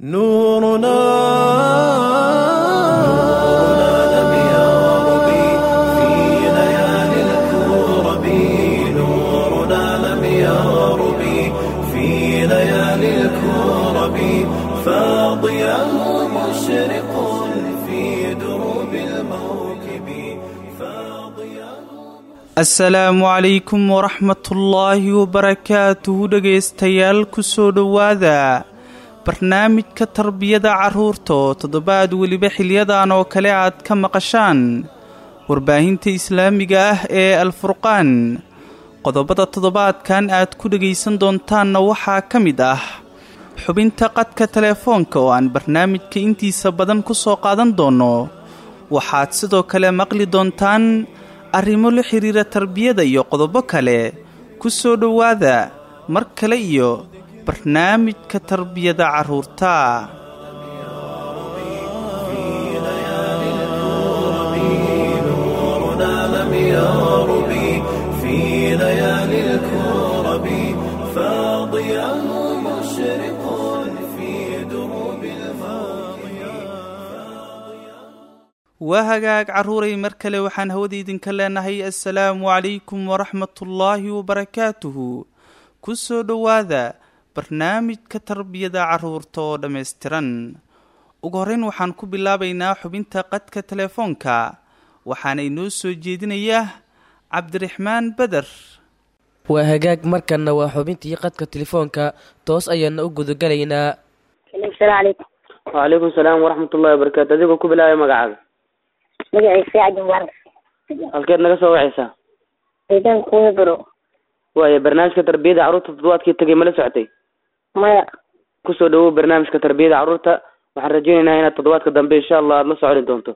نورنا لم يغرب في ليالي الكرب نورنا لم يغرب في ليالي الكرب فاضياه مشرق في دروب الموكب فاضياه asalaamu calaykum waraxmatullaahi wabarakaatuhu dhegaystayaal kusoo dhowaada barnaamijka tarbiyada carruurta oo toddobaad weliba xiliyadan oo kale aad ka maqashaan warbaahinta islaamiga ah ee alfurqaan qodobada toddobaadkan aad ku dhegaysan doontaanna waxaa ka mid ah xubinta qadka telefoonka oo aan barnaamijka intiisa badan ku soo qaadan doonno waxaad sidoo kale maqli doontaan arrimo la xidhiira tarbiyada iyo qodobo kale ku soo dhowaada mar kale iyo barnaamijka tarbiyada carruurta نورنا لم يغرب في ليالي الكرب فاضياه مشرق في دروب waa hagaag carruuray mar kale waxaan hawada idinka leenahay assalaamu calaykum waraxmatullaahi wabarakaatuhu ku soo dhowaada barnaamijka tarbiyada carruurta oo dhammaystiran ugu horreyn waxaan ku bilaabaynaa xubinta qadka telefoonka waxaana inoo soo jeedinayaa cabdiraxmaan beder waa hagaag markanna waa xubintii qadka telefoonka toos ayaana u gudagalaynaa asalaamu calaykum wcalaykum salaam waraxmatullahi wabarakaatu adigoo ku bilaabay magacaaga magacaysa sacdi mubaarak halkeed naga soo wacaysaa deegaanka kuwebaro waaya barnaamijka tarbiyada carruurta toddobaadkii tegay mala socotay maya kusoo dhawow barnaamijka tarbiyada carruurta waxaan rajaynaynaa inaad toddobaadka dambe insha allah aada la soconi doonto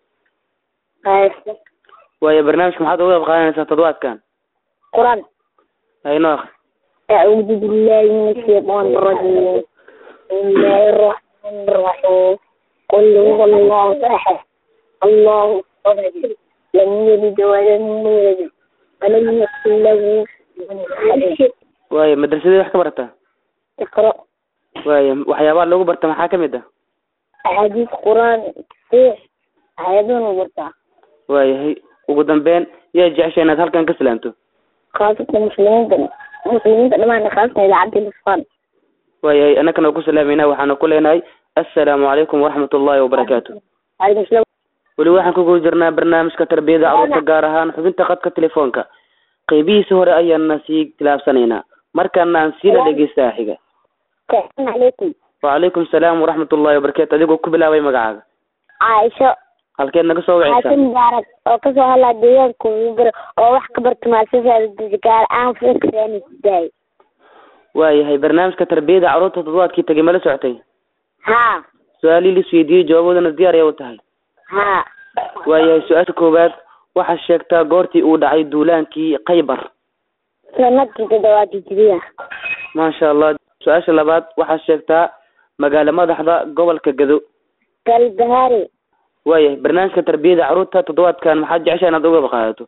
hayse waaya barnaamijka maxaad uga qayb qaadanaysaa toddobaadkan qur-aan haynoo akri أعوذ بالله من الشيطان الرجيم بسم الله الرحمن الرحيم قل هو الله أحد الله الصمد لم يلد ولم يولد ولم يكن له كفوا أحد waaya madrasadii wax ka barataa اقرأ waaya waxyaabaha lagu barta maxaa kamid ah أحاديث قرآن تصحيح آيادون وبرتاح waayahay ugu dambeyn yaa jecesha inaad halkan ka salaamto خاصة المسلمين المسلمين لما خاصة إلى عبد الإسلام waayahay annakana ku salaameynaa waxaana ku leenahay assalaamu calaykum waraxmat ullaahi wabarakaatu عليكم السلام weli waxaan ku guda jirnaa barnaamijka tarbiyada carruurta gaar ahaan xubinta qadka telefoonka qeybihiisa hore ayaana sii tilaabsanaynaa markaana aan siina dhegeysta xiga السلام عليكم wacalaykum salaam waraxmat ullahi wabarakaatu adigoo ku bilaabay magacaaga عائشة halkeed naga soo wacaysaa xaasan mubaarak oo kasoo hadlaa deegaanka Weber oo wax ka barta maasasada gaar aan fikrani daay waayahay barnaamijka tarbiyada carruurta toddobaadkii tegay mala socotay ha su-aalii la isweydiiyey jawaaboodana diyaar ayaa u tahay ha waayahay su-aasha koowaad waxaad sheegtaa goortii uu dhacay duulaankii khaybar sanadkii toddobaad hijriya maasha allah su-aasha labaad waxaad sheegtaa magaalo madaxda gobolka gado galbahaari waayahay barnaamijka tarbiyada carruurta toddobaadkan maxaad jeceshaa inaad uga qaadato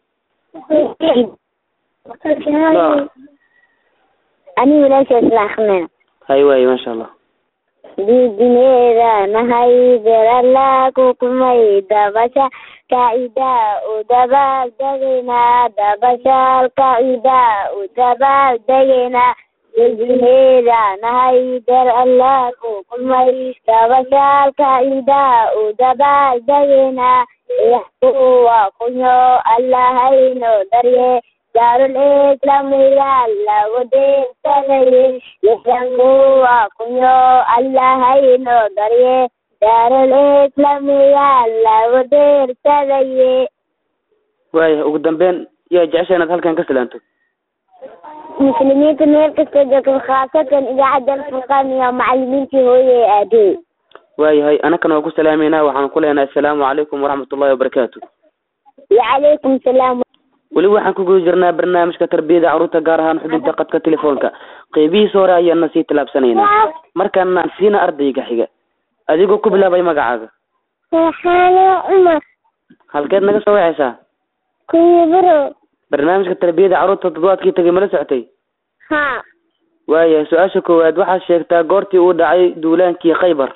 ani wiilashaas la akrinayna hay waaye maasha allah didineeda nahay berala kukumay dabasha kaida u dabaal degaynaa dabashaal kaida u dabaal degaynaa didineeda nahay berala kukumay dabashaal kaida u dabaal degaynaa yaxkuwa kunyo allahayno darye daarul islamiga lagu deegsanaye yaxkuwa kunyo allahayno darye daarul islamiga lagu deersadaye waayahay ugu dambeyn yaa jeceshaa inaad halkan ka salaanto muslimiinta meel kasta joogta khaasatan idaacadda alfurqaan iyo macalimiintii hooye ee aadey waayahay annakana waa ku salaameynaa waxaan ku leenahay assalaamu calaykum waraxmat ullahi wabarakaatu wacalaykum salaam weli waxaan ku guda jirnaa barnaamijka tarbiyada carruurta gaar ahaan xubinta qadka telefoonka qeybihiisa hore ayaana sii tilaabsanaynaa markaana aan siina ardayga xiga adigoo ku bilaabay magacaaga waxaana cumar halkeed naga soo wacaysaa kuyibro barnaamijka tarbiyada carruurta toddobaadkii tegay mala socotay ha waayahay su-aasha koowaad waxaad sheegtaa goortii uu dhacay duulaankii khaybar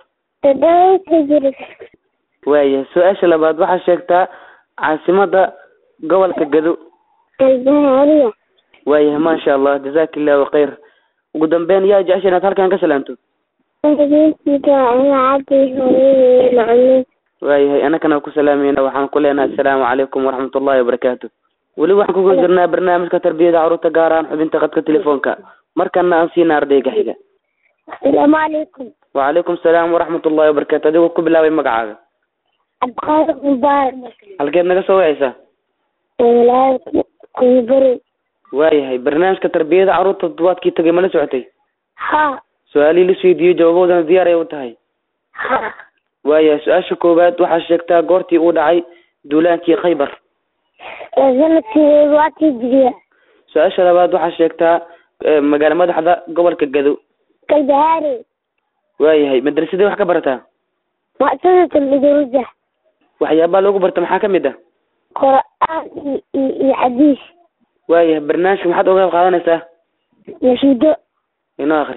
toddoba jir waayahay su-aasha labaad waxaa sheegtaa caasimada gobolka gado galbahaariya waayahay maasha allah jazaaka illahu khayr ugu dambeyn yaa jecesha inaad halkan ka salaamto waalidiintiisa idaacadii hooyadii macalin waayahay anakana ku salaamayna waxaan ku leenahay assalaamu calaykum waraxmat ullahi wabarakaatu weli waxaan kugu jirnaa barnaamijka tarbiyada carruurta gaar ahaan xubinta khadka telefoonka markana aan siina ardayga xiga asalaamu calaykum wacalaykum salaam waraxmat ullahi wabarakaatu adigoo ku bilaabay magacaaga cabdiqaadir mubaarak halkeed naga soo wacaysaa walaal kuybari waayahay barnaamijka tarbiyada carruurta toddobaadkii tagay ma la socotay ha su-aalihii la isweydiiyey jawaabahoodana diyaar ay u tahay ha waayahay su-aasha koowaad waxaa sheegtaa goortii uu dhacay duulaankii khaybar sanadkii waatii jiriya su-aasha labaad waxaa sheegtaa eh, magaala madaxda gobolka gado galbahaari waayahay madrasadee wax ka barataa muctadat alidruja waxyaabaha lagu barta maxaa ka mid ah qur'aan iyo iyo iyo xadiis waayahay barnaamijka maxaad oga qayb qaadanaysaa nashido inoo akri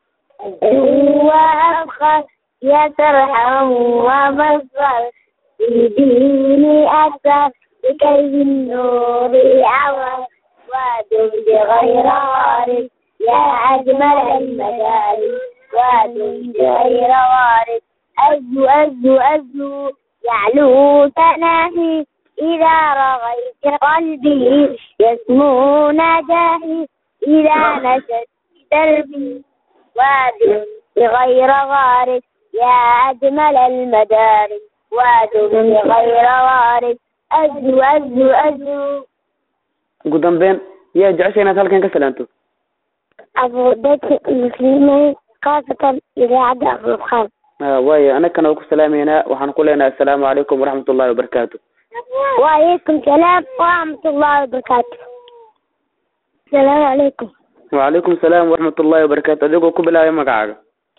وأبخر يترحم ومصر في ديني أكثر لكي بالنور عور وادم بغير وارد يا أجمل المدارس وادم بغير وارد أزو أزو أزو يعلو تناهي إذا رغيت قلبي يسمو نجاهي إذا نشدت دربي واد بغير غارب يا أجمل المدارس واد بغير غارب أزو أزو أزو ugu dambeyn yaa jecesha inaad halkan ka salaanto أبو بكر المسلمين خاصة إذاعة أبو الخال ha waayo anagana waa ku salaameynaa waxaan ku leenahay assalaamu calaykum waraxmat ullahi wabarakaatu وعليكم السلام ورحمة الله وبركاته السلام عليكم wacalaykum salaam waraxmat ullahi wabarakaatu adigoo ku bilaabay magacaaga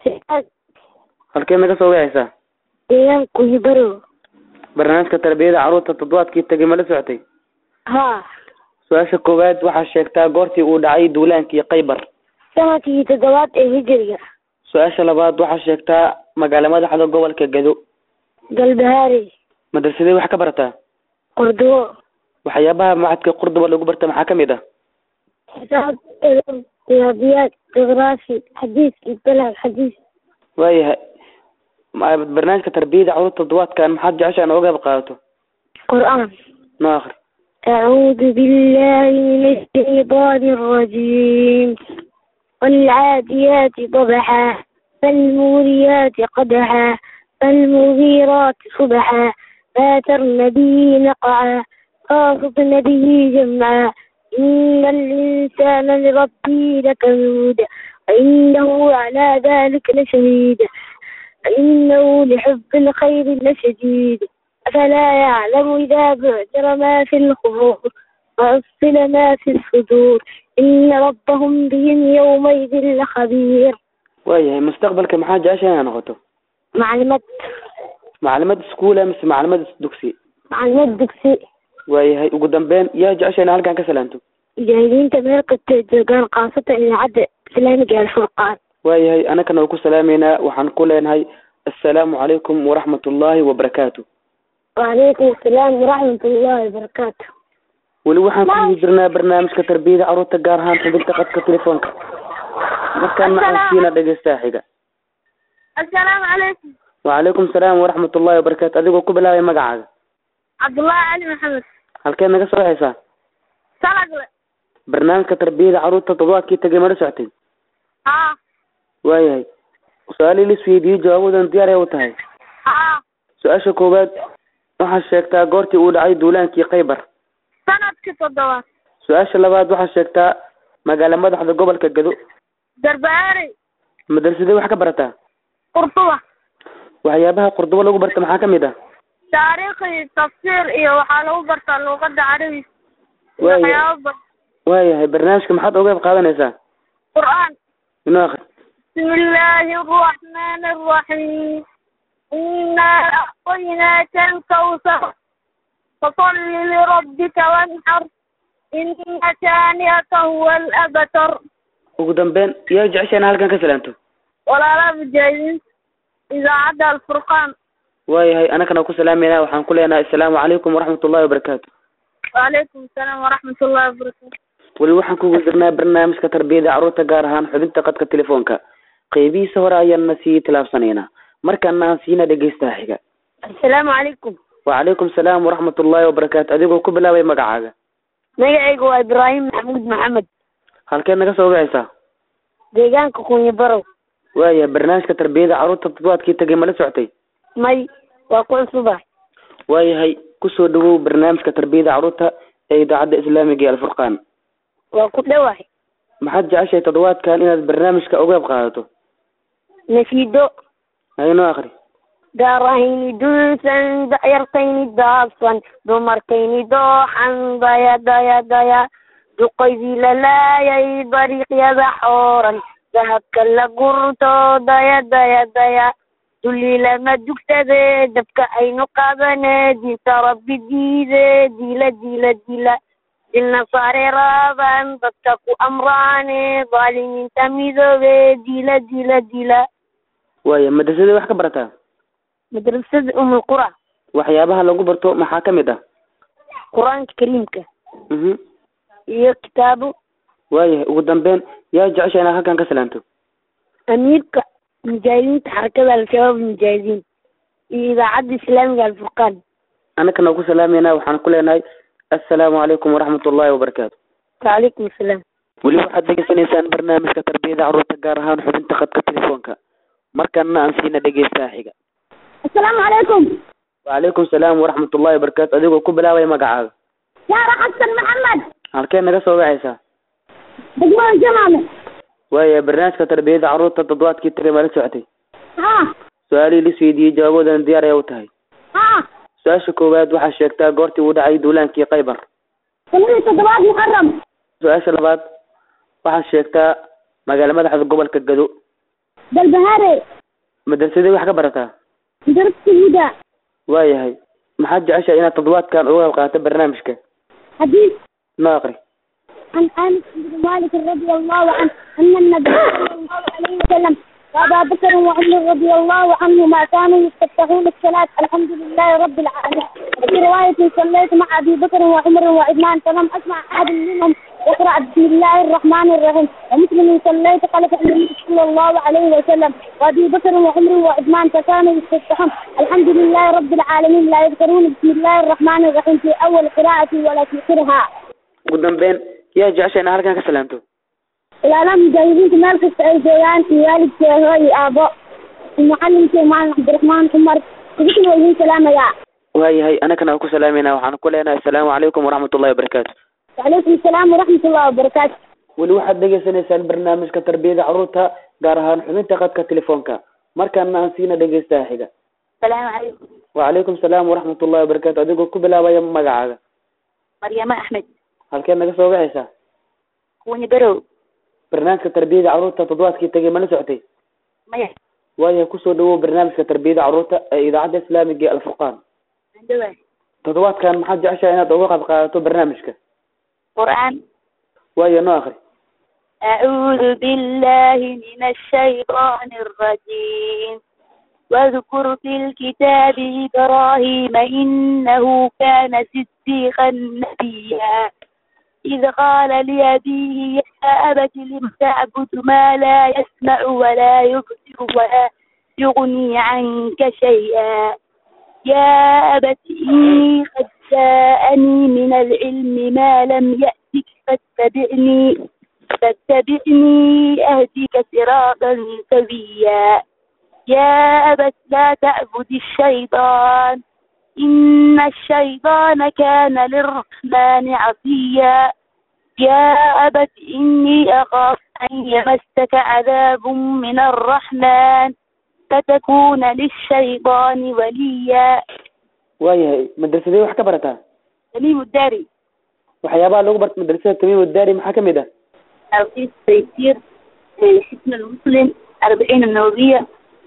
halkeed naga soo wixaysaa deegaanku yibaro barnaamijka tarbiyada carruurta toddobaadkii tagay ma la socotay ها su-aasha koowaad waxaa sheegtaa goortii uu dhacay duulaankii khaybar sanadkii toddobaad ee hijriga su-aasha labaad waxaa sheegtaa magaala madaxda gobolka gado galbahaari madrasadee wax ka barataa qordobo waxyaabaha macadka qurduba lagu barta maxaa ka mid ah حساب علم رياضيات جغرافي حديث البلد حديث waayahay ma- barnaamijka tarbiyada carruurta toddobaadkan maxaad jecesha in oga qayb qaadato قرآن noo akri أعوذ بالله من الشيطان الرجيم والعاديات ضبحا فالموريات قدحا فالمغيرات صبحا فاترن به نقعا خافضن به جمعا إن الإنسان لربه لكنود وإنه على ذلك لشهيد وإنه لحب الخير لشديد أفلا يعلم إذا بعثر ما في القبور وأصل ما في الصدور إن ربهم بهم يومئذ لخبير waayahay mustaqbalka maxaa jecesha inaa noqoto معلومات maclimad iskuula mise maclimad dugsi معلومات دكسي waayahay ugu dambeyn yaa jecesha ina halkan ka salaanto جاهدين تمام كنت جوجان قاصة إلى عد إسلامي الفرقان waayahay anakana waa ku salaameynaa waxaan ku leenahay assalaamu calaykum waraxmat ullahi wabarakaatu وعليكم السلام ورحمة الله وبركاته weli waxaan ku jirnaa barnaamijka tarbiyada carruurta gaar ahaan xubinta qadka telefoonka markaana aan siina dhegeystaha xiga السلام عليكم wacalaykum salaam waraxmat ullahi wabarakaatu adigoo ku bilaabay magacaaga عبد الله علي محمد halkeed naga soo waxaysaa سلام barnaamijka tarbiyada carruurta toddobaadkii tagay ma la socotay ها waayahay su-aalihii la isweydiiyey jawaabadan diyaar ay u tahay ها su-aasha koowaad waxaa sheegtaa goortii uu dhacay duulaankii khaybar سند كتضوات su-aasha labaad waxaa sheegtaa magaala madaxda gobolka gado درباري madrasadee wax ka barataa قرطبة waxyaabaha qurdubo lagu barta maxaa ka mid ah taariikhi tafsiir iyo waxaa lagu bartaa luuqada carabi Waayo. waxyaabo badan waayahay barnaamijka maxaad oga qayb qaadanaysaa qur'aan inoo akri بسم الله الرحمن الرحيم إنا أعطيناك الكوثر فصل لربك وانحر إن شانئك هو الأبتر ugu dambeyn yaa jecesha ina halkan ka salaanto ولا لا مجاهدين idaacadda alfurqaan waayahay anakana ku salaamayna waxaan ku leenahay assalaamu calaykum waraxmat ullahi wabarakaatu waalaykum asalaam waraxmat ullahi wabarakaatu weli waxaan kugu jirnaa barnaamijka tarbiyada carruurta gaar ahaan xubinta qadka telefoonka qeybihiisa hore ayaana sii tilaabsanaynaa markaana aan siina dhegeystaha xiga assalaamu calaykum wacalaykum salaam waraxmat ullahi wabarakaatu adigoo ku bilaabay magacaaga magacayga waa ibraahim maxamuud maxamed halkeed naga soo wixaysaa deegaanka kunya barow waaya barnaamijka tarbiyada carruurta toddobaadkii tagay ma la socotay may waa ku cusubahay waayahay kusoo dhawow barnaamijka tarbiyada carruurta ee idaacadda islaamiga ee alfurqaan waa ku dhowahay maxaad jeceshahay toddobaadkan inaad barnaamijka uga qayb qaadato nashiido haynoo akri daarahayni dulsan dacyartayni daabsan dumarkayni dooxan daya daya daya duqaydii la laayay dariiqyada xooran dahabka la gurto daya daya daya dulli lama dugsade dabka aynu qaadane diinta rabbi diide dila dila dila dilna saare raaban dadka ku amraane daalimiinta midoobe dila dila dila waaya madrasadii wax ka barataa madrasada umul qura waxyaabaha lagu barto maxaa ka mid ah qur-aanka kariimka mhm iyo kitaabo waayahay ugu dambeyn yaa jecesha inaad halkan ka salaanto amiirka mujaahidiinta xarakada al-shabaab mujaahidiin iyo idaacadda islaamiga alfurqaan anakana ku salaamayna waxaan ku leenahay assalaamu calaykum waraxmat ullahi wabarakaatu wacalaykum asalaam weli waxaad degeysanaysaan barnaamijka tarbiyada carruurta gaar ahaan xubinta khadka telefoonka markana aan siina dhegeystaha xiga assalaamu calaykum wacalaykum salaam waraxmat ullahi wabarakaatu adigoo ku bilaabay magacaaga yaara xasan maxamed halkeed naga soo wixaysaa degmada jamaale waaya barnaamijka tarbiyada carruurta toddobaadkii tagay ma la socotay ha su-aalihii la isweydiiyey jawaaboodana diyaar ayaa u tahay ha su-aasha koowaad waxaa sheegtaa goortii uu dhacay duulaankii khaybar sanadii toddobaad muxaram su-aasha labaad waxaad sheegtaa magaala madaxda gobolka gado dalbahaare madrasadii wax ka barataa darasta huda waayahay maxaad jeceshahay inaad toddobaadkan uga qayb qaadato barnaamijka xadiis noo aqri عن انس بن مالك رضي الله عنه ان النبي صلى الله عليه وسلم وابا بكر وعمر رضي الله عنهما كانوا يستفتحون الصلاه الحمد لله رب العالمين وفي روايه صليت مع ابي بكر وعمر وعثمان فلم اسمع احد منهم يقرا بسم الله الرحمن الرحيم ومسلم صليت خلف النبي صلى الله عليه وسلم وابي بكر وعمر وعثمان فكانوا يستفتحون الحمد لله رب العالمين لا يذكرون بسم الله الرحمن الرحيم في اول قراءه ولا في اخرها ugu dambeyn yaa jeceshahay inaad halkan ka salaamto ilaalaha mujaahidiinta meel kasta ay joogaan iyo waalidkee hooy aabo mucallimkee maalin cabdiraxmaan cumar idinkan waa idiin salaamayaa waayahay anakana ku salaamayna waxaan ku leenahay assalaamu calaykum waraxmat ullahi wabarakaatu wacalaykum asalaam waraxmat ullahi wabarakaatu weli waxaad dhegeysanaysaan barnaamijka tarbiyada carruurta gaar ahaan xubinta khadka telefoonka markana aan siina dhegeystaha xiga salaamu calaykum wacalaykum salaam waraxmat ullahi wabarakaatu adigoo ku bilaabaya magacaaga maryamo axmed halkeed naga soo wixaysaa kuwani barow barnaamijka tarbiyada carruurta toddobaadkii tagay ma la socotay maya waayahay kusoo dhawow barnaamijka tarbiyada carruurta ee idaacadda islaamiga ee alfurqaan andhawa toddobaadkan maxaad jeceshahay inaad uga qayb qaadato barnaamijka qur'aan waayo noo akri أعوذ بالله من الشيطان الرجيم واذكر في الكتاب إبراهيم إنه كان صديقا نبيا إذ قال لأبيه يا أبت لم تعبد ما لا يسمع ولا يبصر ولا يغني عنك شيئا يا أبت إني قد جاءني من العلم ما لم يأتك فاتبعني فاتبعني أهدك صراطا سويا يا أبت لا تعبد الشيطان إن الشيطان كان للرحمن عصيا يا أبت إني أخاف أن يمسك عذاب من الرحمن فتكون للشيطان وليا waayahay madrasadee wax ka barataa تميم الداري waxyaabaha lagu barta madrasada tamiim daari maxaa kamid ah توقيت تيسير حسن المسلم أربعين النووية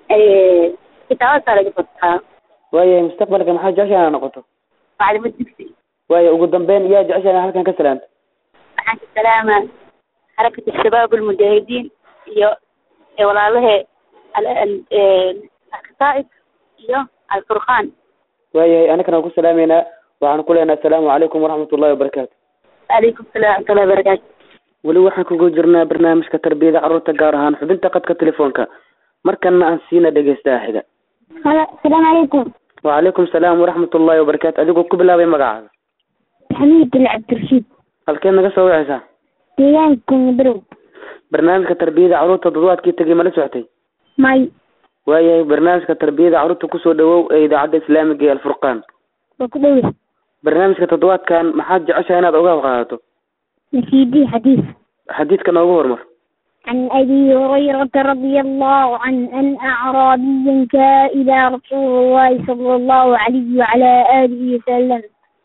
كتابات على جفتها waayahay mustaqbalka maxaa jecesha inaad noqoto معلمة دكسي waaya ugu dambeyn yaa jecesha inaad halkan ka salaamto معك السلامة حركة الشباب المجاهدين iyo ee walaalahe al- al- ee alkataa'ib iyo alfurqaan waayahay anakana waan ku salaameynaa waxaan ku leenahay asalaamu calaykum waraxmat ullahi wabarakaatu calaykum salaam waraxmatullahi wabarakaatu weli waxaan kugu jirnaa barnaamijka tarbiyada carruurta gaar ahaan xubinta qadka telefoonka markana aan siina dhegeystaha xiga asalaamu calaykum wacalaykum salaam waraxmat ullahi wabarakaatu adigoo ku bilaabay magacaaga xamiid bin cabdirashiid halkeed naga soo wicaysaa deegaanka madow barnaamijka tarbiyada carruurta toddobaadkii tegay mala socotay may waayahay barnaamijka tarbiyada carruurta kusoo dhawow ee idaacadda islaamiga ee alfurqaan waa ku dhowe barnaamijka toddobaadkan maxaad jeceshahay inaad oga qaadato nasiidi xadiis xadiidka noogu hormar عن أبي هريرة رضي الله عنه أن أعرابيا جاء إلى رسول الله صلى الله عليه وعلى آله وسلم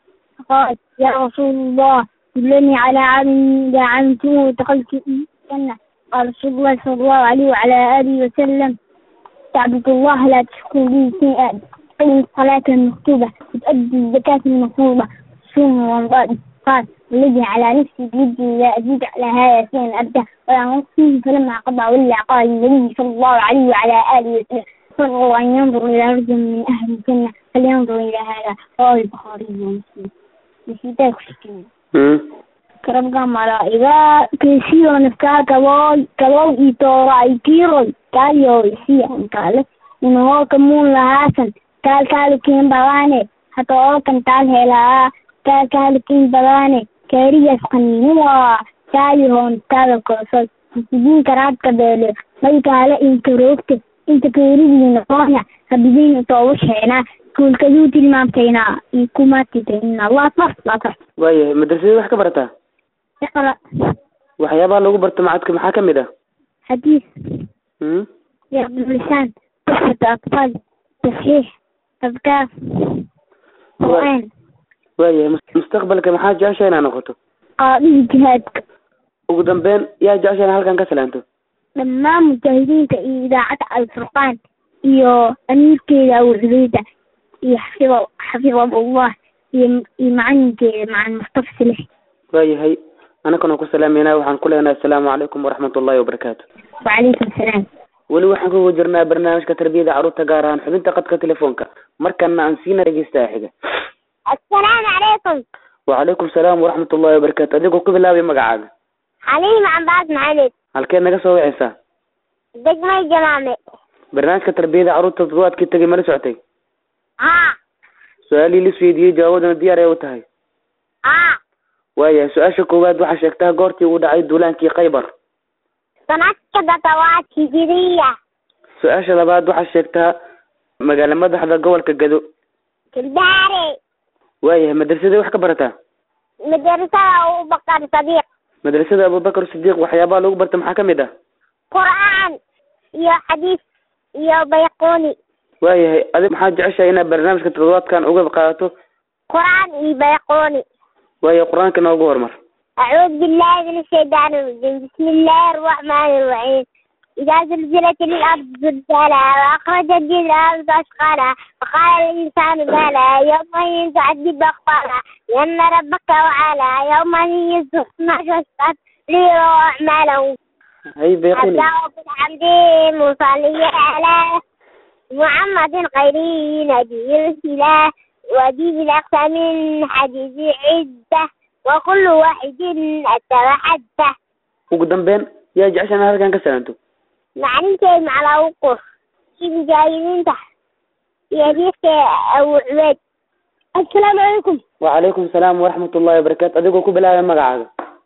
قال يا رسول الله دلني على عمل إذا علمته دخلت الجنة قال رسول الله صلى الله عليه وعلى آله وسلم تعبد الله لا تشكو به شيئا تقيم الصلاة المكتوبة وتؤدي الزكاة المفروضة تصوم رمضان قال والذي على نفسي بيدي لا أزيد على هذا شيئا أبدا ولا نقصه فلما قضى ولى قال النبي صلى الله عليه وعلى آله وسلم فرغوا أن ينظر إلى رجل من أهل الجنة فلينظر إلى هذا رواه البخاري ومسلم نسيتك شكرا Hmm. karabka malaiga kesiyo nafka kaboy kabow itoray kiroy kayo isiyan kale inoo kamun lahasan kaal kaalikin badane hata oo kan taal helaa kaal kaalikin badane kaariyas qaninuwa kaali hoon taada koosay sidin karaadka beele may kaale inta roogte inta keeridiina qoonya habidiin tooba sheena kuulkaduu tilmaamtayna iyo kumatitayna waa fas waa fas waayahay madrasadii wax ka barataa اقرأ waxyaabaha lagu barto macadka maxaa ka mid ah حديث Hmm? رياض اللسان تحفة أطفال تصحيح أذكار قرآن waayahay mus- mustaqbalka maxaa jeceshahay inaad noqoto قاضي جهادك ugu dambeyn yaa jeceshahay inaad halkan ka salaanto لما مجاهدين إذاعة الفرقان iyo amiirkeeda abu cubayda iyo xafido xafidahu allah iyo iyo macalinkeeda macalin mustafa silix waayahay anakana ku salaameynaa waxaan ku leenahay asalaamu calaykum waraxmat ullahi wabarakaatu wacalaykum asalaam weli waxaan kugu jirnaa barnaamijka tarbiyada carruurta gaar ahaan xubinta qadka telefoonka markana aan siina dhegeystaha xiga assalaamu calaykum wacalaykum salaam waraxmat ullahi wabarakaatu adigoo ku bilaabay magacaaga xaliim cambaas maxamed halkeed naga soo wicaysaa degmay jamaame barnaamijka tarbiyada carruurta toddobaadkii tegay mala socotay haa su-aalihii lis weydiiyey jawaabadoona diyaar ay u tahay haa waayahay su-aasha koowaad waxaa sheegtaa goortii uu dhacay duulaankii khaybar sanadka datawaad hijiriya su-aasha labaad waxaa sheegtaa magaala madaxda gobolka gado kildaare waayahay madrasadii wax ka barataa madrasada abubakar sadiiq madrasada abubakar sidiiq waxyaabaha lagu barta maxaa ka mid ah qur'aan iyo xadiis iyo bayquni waayahay adig maxaa jeceshahay inaad barnaamijka toddobaadkan uga qaadato qur'aan iyo bayquni waayahay qur-aanka noogu hormar أعوذ بالله من الشيطان الرجيم بسم الله الرحمن الرحيم إذا زلزلت الأرض زلزالها وأخرجت الأرض أثقالها وقال الإنسان ما لها يومئذ تعذب أخبارها لأن ربك وعلا يومئذ يصدق ما شاء ليروا أعمالهم hay beequni أبدأ بالحمد مصلي على محمد خير نبي الإله ودين الأقسى من حديث عدة وكل واحد أتى وحده ugu dambeyn yaa jeceshahay inaad halkan ka salaanto معنى على وقوف كيف جايين تحت يديك أبو عبيد السلام عليكم wacalaykum salaam waraxmat ullahi wabarakaatu adigoo ku bilaabay magacaaga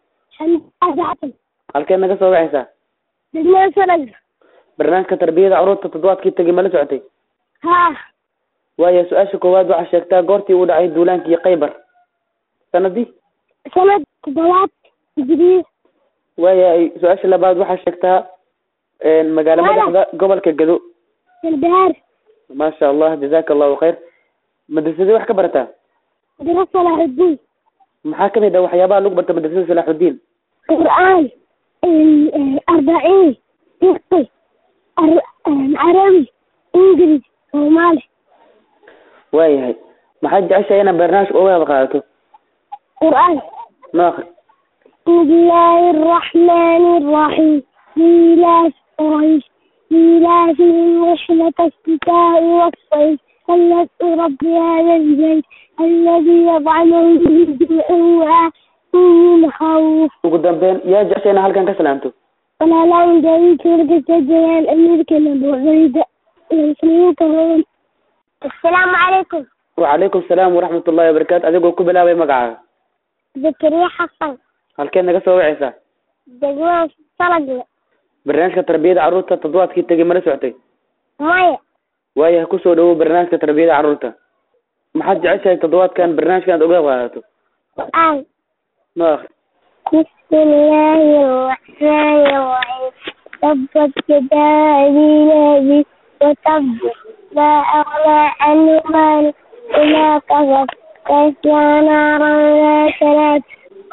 حمد halkeed naga soo wicaysaa دجمة سنة barnaamijka tarbiyada carruurta toddobaadkii tegay mala socotay ها waayahay su-aasha koowaad waxaa sheegtaa goortii uu dhacay duulaankii khaybar sanadii سنة تضوات جديد waayahay su-aasha labaad waxaa sheegtaa magaala Wala. madaxda gobolka gado البهار maasha allah jazaka allahu khayr madrasadii wax ka barataa دراسة صلاح الدين maxaa kamid ah waxyaabaha lagu barta madrasada salaaxudiin قرآن ال- أربعين فقه أر- عربي إنجليزي صومالي waayahay maxaad jeceshahay inaad barnaamij uga wada qaadato قرآن noo akri بسم الله الرحمن الرحيم إيلاف قريش إيلافهم رحلة الشتاء والصيف فليدعوا رب هذا البيت الذي يطعمهم بالجوع وآمنهم خوف ugu dambeyn yaa jecesha inaa halkan ka salaamto walaalahan gaadiidka warkasta joogaan amiirkana buuxdayda muslimiinta badan assalaamu calaykum wacalaykum salaam waraxmat ullahi wabarakaatu adigoo ku bilaabay magacaaga zakariya xasan halkeed naga soo wacaysaa degmada salagle barnaamijka tarbiyada carruurta toddobaadkii tegay mala socotay maya waayahay kusoo dhawow barnaamijka tarbiyada carruurta maxaad jeceshahay toddobaadkan barnaamijka aad uga qaadato qur-aan noo akri بسم الله الرحمن الرحيم تبت يدا أبي لهب وتب ما أغنى عنه ماله وما كسب تسلى نارا ذات لهب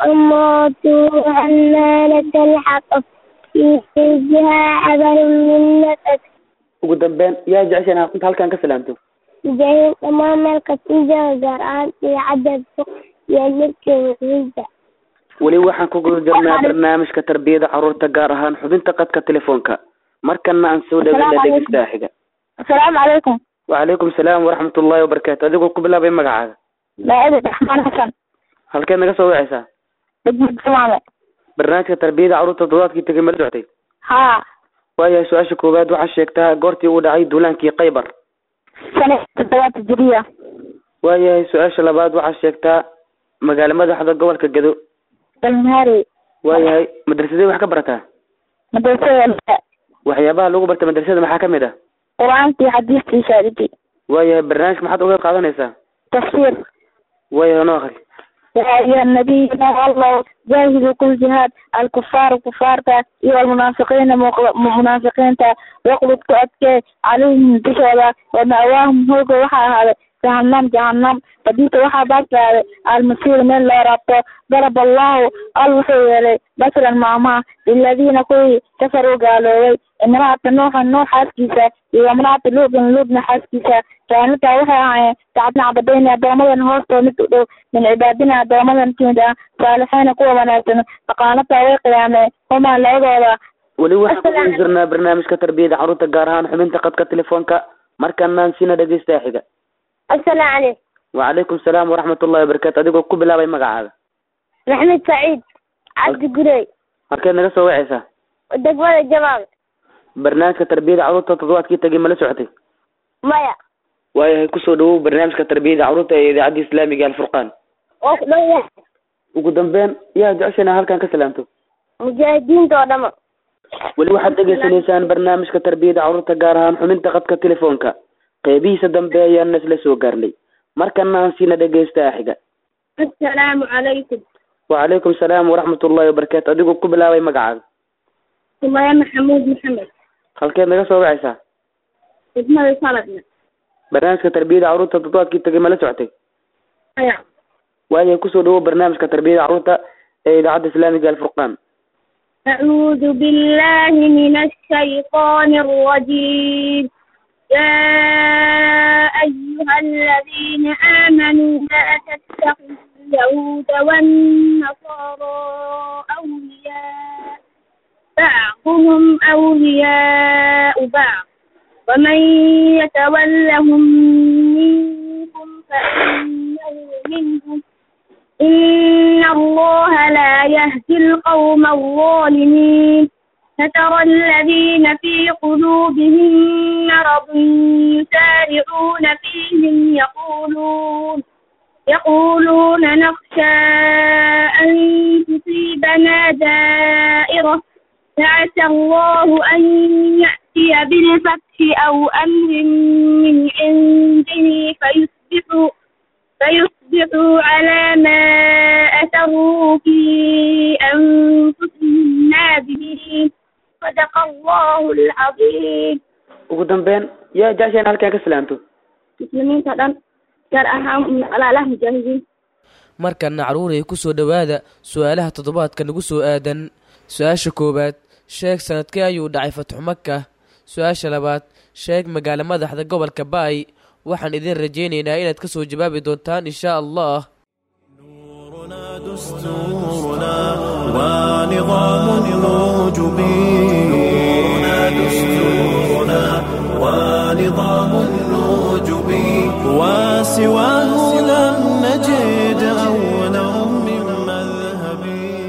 وامرأته حمالة الحطب في جلدها حبل من نفس ugu dambeyn yaa jecesha inaa inta halkan ka salaamto جاهز أمام القتيجة وجرعان في عدد فوق يملك وحيدة weli waxaan ku guda jirnaa barnaamijka tarbiyada carruurta gaar ahaan xubinta qadka telefoonka markana aan soo dhaweyna dhegeystaha xiga السلام عليكم wacalaykum salaam waraxmat ullahi wabarakaatu adigoo ku bilaabay magacaaga مائدة رحمن حسن halkeed naga soo wacaysaa دقمة سمامة barnaamijka tarbiyada carruurta toddobaadkii tegay mala socotay ها waayahay su-aasha koowaad waxaa sheegtaa goortii uu dhacay duulaankii khaybar سنة تدوات الجرية waayahay su-aasha labaad waxaa sheegtaa magaalo madaxda gobolka gado المهاري waayahay madrasadee wax ka barataa مدرسة waxyaabaha lagu barta madrasada maxaa kamid ah قرآن في حديث في شهادتي waayahay barnaamijka maxaad uga qaadanaysaa تفسير waayahay noo akri يا أيها النبي يا الله جاهدوا كل جهاد الكفار كفار والمنافقين مغل- منافقين واقلب كأتك عليهم بشهادة ومأواهم هو وحا هذا جهنم جهنم فديت وحا باك المسير من لا رابطه ضرب الله الوحي مثلا معما للذين كوي كفروا قالوا امرأة نوح نوح حاسكيسة وامرأة لوط لوط حاسكيسة كانت وحا تعبنا عبدين أدومدا هوستو متقدو من عبادنا أدومدا كيدا صالحين قوة وناسن فقالتا ويقيامي هما لعبودا weli waxaan ku guda jirnaa barnaamijka tarbiyada carruurta gaar ahaan xubinta qadka telefoonka markanaan siina dhegeystaha xiga السلام عليكم wacalaykum salaam waraxmat ullahi wabarakaatu adigoo ku bilaabay magacaaga محمد سعيد عبد قري halkeed naga soo wacaysaa دقوة الجمال barnaamijka tarbiyada carruurta toddobaadkii tegay mala socotay مايا waayahay kusoo dhawow barnaamijka tarbiyada carruurta ee idaacadda islaamiga alfurqaan وخلوية ugu dambeyn yaa jecesha inaa halkan ka salaamto مجاهدين دودما weli waxaad dhegeysanaysaan barnaamijka tarbiyada carruurta gaar ahaan xubinta qadka telefoonka qeybihiisa dambe ayaana isla soo gaarnay markana aan siina dhegeystaha xiga السلام عليكم wacalaykum salaam waraxmat ullahi wabarakaatu adigoo ku bilaabay magacaaga سمية محمود محمد halkeed naga soo wacaysaa اسمه صلبنا barnaamijka tarbiyada carruurta toddobaadkii tegay mala socotay أيوة waayahay kusoo dhawow barnaamijka tarbiyada carruurta ee idaacadda islaamiga alfurqaan أعوذ بالله من الشيطان الرجيم يا أيها الذين آمنوا لا تتخذوا اليهود والنصارى أولياء بعضهم أولياء بعض ومن يتولهم منكم فإنه منهم إن الله لا يهدي القوم الظالمين فترى الذين في قلوبهم مرض يسارعون فيهم يقولون يقولون نخشى أن تصيبنا دائرة فعسى الله أن يأتي بالفتح أو أمر من عنده فيصبحوا فيصبحوا على ما أسروا في أنفسهم نادمين صدق الله العظيم ugu dambeyn yaa jecesha inaa halkan ka salaamto مسلمين تدن gaar ahaan walaalaha mujaahidiin markana caruuray ku soo dhowaada su-aalaha toddobaadka nagu soo aadan su-aasha koowaad sheeg sanadkee ayuu dhacay fatxu maka su-aasha labaad sheeg magaalo madaxda gobolka ba-ay waxaan idin rajaynaynaa inaad ka soo jawaabi doontaan insha allah نورنا دستورنا ونظام الوجب نورنا دستورنا نظام النجب وسواه لم نجد أولا من مذهب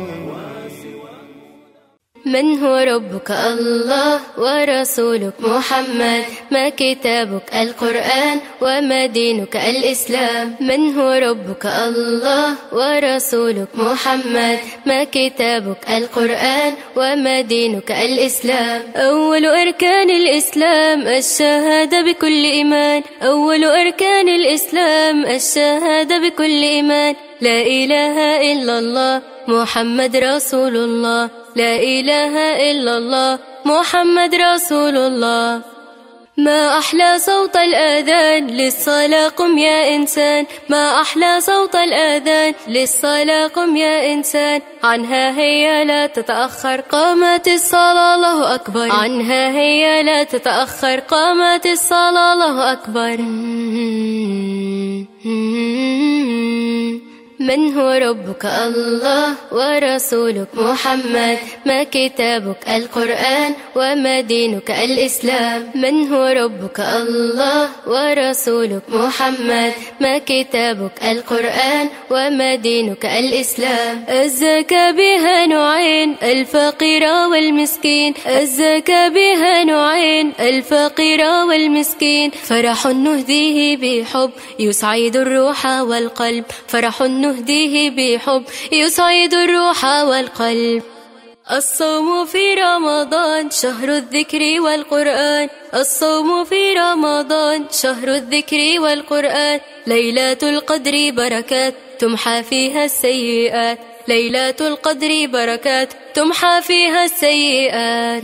من هو ربك الله ورسولك محمد ما كتابك القرآن وما دينك الإسلام من هو ربك الله ورسولك محمد ما كتابك القرآن وما دينك الإسلام أول أركان الإسلام الشهادة بكل إيمان أول أركان الإسلام الشهادة بكل إيمان لا إله إلا الله محمد رسول الله لا إله إلا الله محمد رسول الله ما أحلى صوت الآذان للصلاة قم يا إنسان ما أحلى صوت الآذان للصلاة قم يا إنسان عنها هي لا تتأخر قامت الصلاة الله أكبر عنها هي لا تتأخر قامت الصلاة الله أكبر من هو ربك الله ورسولك محمد ما كتابك القرآن وما دينك الإسلام من هو ربك الله ورسولك محمد ما كتابك القرآن وما دينك الإسلام الزكاة بها نوعين الفقير والمسكين الزكاة بها نوعين الفقير والمسكين فرح نهديه بحب يسعد الروح والقلب فرح نهديه بحب يسعد الروح والقلب الصوم في رمضان شهر الذكر والقرآن الصوم في رمضان شهر الذكر والقرآن ليلة القدر بركات تمحى فيها السيئات ليلة القدر بركات تمحى فيها السيئات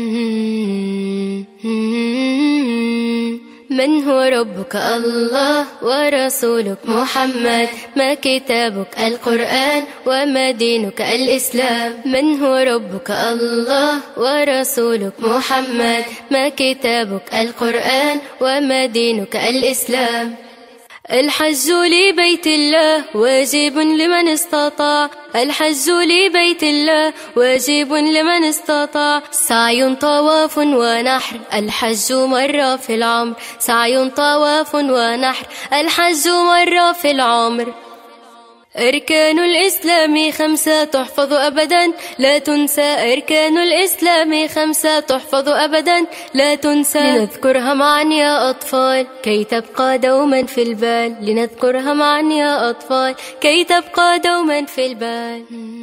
من هو ربك الله ورسولك محمد ما كتابك القرآن وما دينك الإسلام من هو ربك الله ورسولك محمد ما كتابك القرآن وما دينك الإسلام الحج لبيت الله واجب لمن استطاع الحج لبيت الله واجب لمن استطاع سعي طواف ونحر الحج مرة في العمر سعي طواف ونحر الحج مرة في العمر أركان الإسلام خمسة تحفظ أبدا لا تنسى أركان الإسلام خمسة تحفظ أبدا لا تنسى لنذكرها معا يا أطفال كي تبقى دوما في البال لنذكرها معا يا أطفال كي تبقى دوما في البال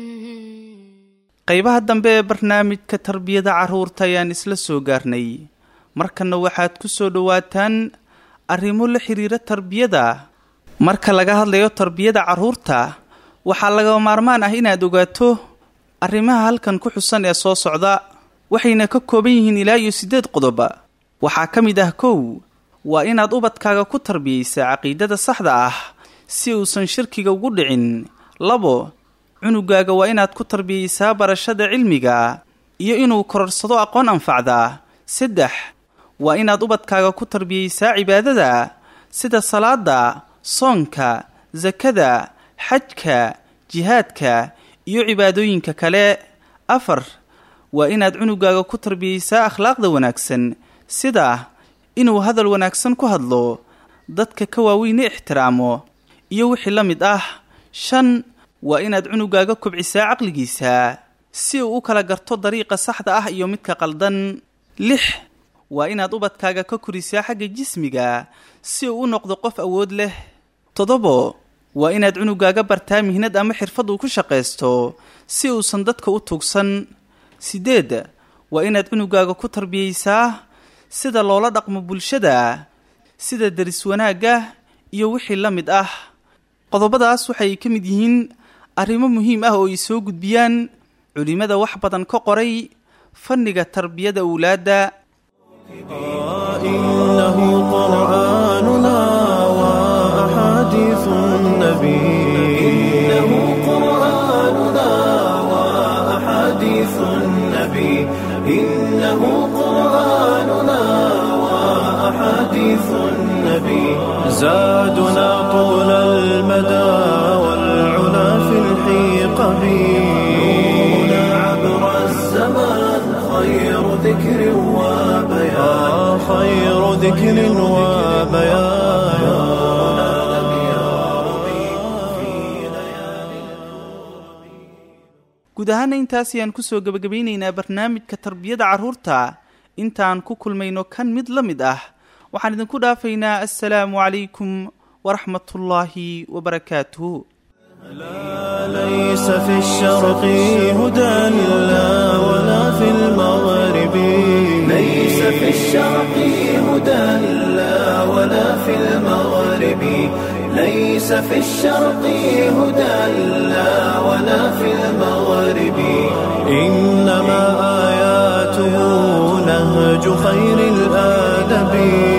qaybaha dambe ee barnaamijka tarbiyada carruurta ayaan isla soo gaarnay markanna waxaad ku soo dhowaataan arrimo la xiriira tarbiyada marka laga hadlayo tarbiyada carruurta waxaa laga maarmaan ah inaad ogaato arrimaha halkan ku xusan ee soo socda waxayna ka kooban yihiin ilaa iyo siddeed qodob waxaa ka mid ah kow waa inaad ubadkaaga ku tarbiyaysaa caqiidada saxda ah si uusan shirkiga ugu dhicin labo cunugaaga waa inaad ku tarbiyaysaa barashada cilmiga iyo inuu kororsado aqoon anfacda saddex waa inaad ubadkaaga ku tarbiyaysaa cibaadada sida salaada soonka sakada xajka jihaadka iyo cibaadooyinka kale afar waa inaad cunugaaga ku tarbiyaysaa akhlaaqda wanaagsan sida inuu hadal wanaagsan ku hadlo dadka ka waaweyne ixtiraamo iyo wixii la mid ah shan waa inaad cunugaaga kobcisaa caqligiisa si uu u kala garto dariiqa saxda ah iyo midka qaldan lix waa inaad ubadkaaga ka korisaa xagga jismiga si uu u noqdo qof awood leh toddobo waa inaad cunugaaga bartaa mihnad ama xirfad uu ku shaqaysto si uusan dadka u tugsan siddeed waa inaad cunugaaga ku tarbiyaysaa sida loola dhaqmo bulshada sida deris wanaagga iyo wixii la mid ah qodobadaas waxay ka mid yihiin arrimo muhiim ah oo ay soo gudbiyaan culimmada wax badan ka qoray fanniga tarbiyada owlaadda إنه قرآننا وأحاديث النبي إنه قرآننا وأحاديث النبي إنه قرآننا وأحاديث النبي زادنا طول المدى والعلا في الحيقة نورنا عبر الزمان خير ذكر وبيان خير ذكر ذكر وبيان guud ahaana intaas ayaan kusoo gebagabaynaynaa barnaamijka tarbiyada carruurta intaan ku kulmayno kan mid la mid ah waxaan idinku dhaafaynaa assalaamu calaykum waraxmatullaahi wabarakaatuhu ليس في الشرق هدى لا ولا في المغرب ليس في الشرق هدى لا ولا في المغرب ليس في الشرق هدى لا ولا في المغرب إنما آياته نهج خير الآدب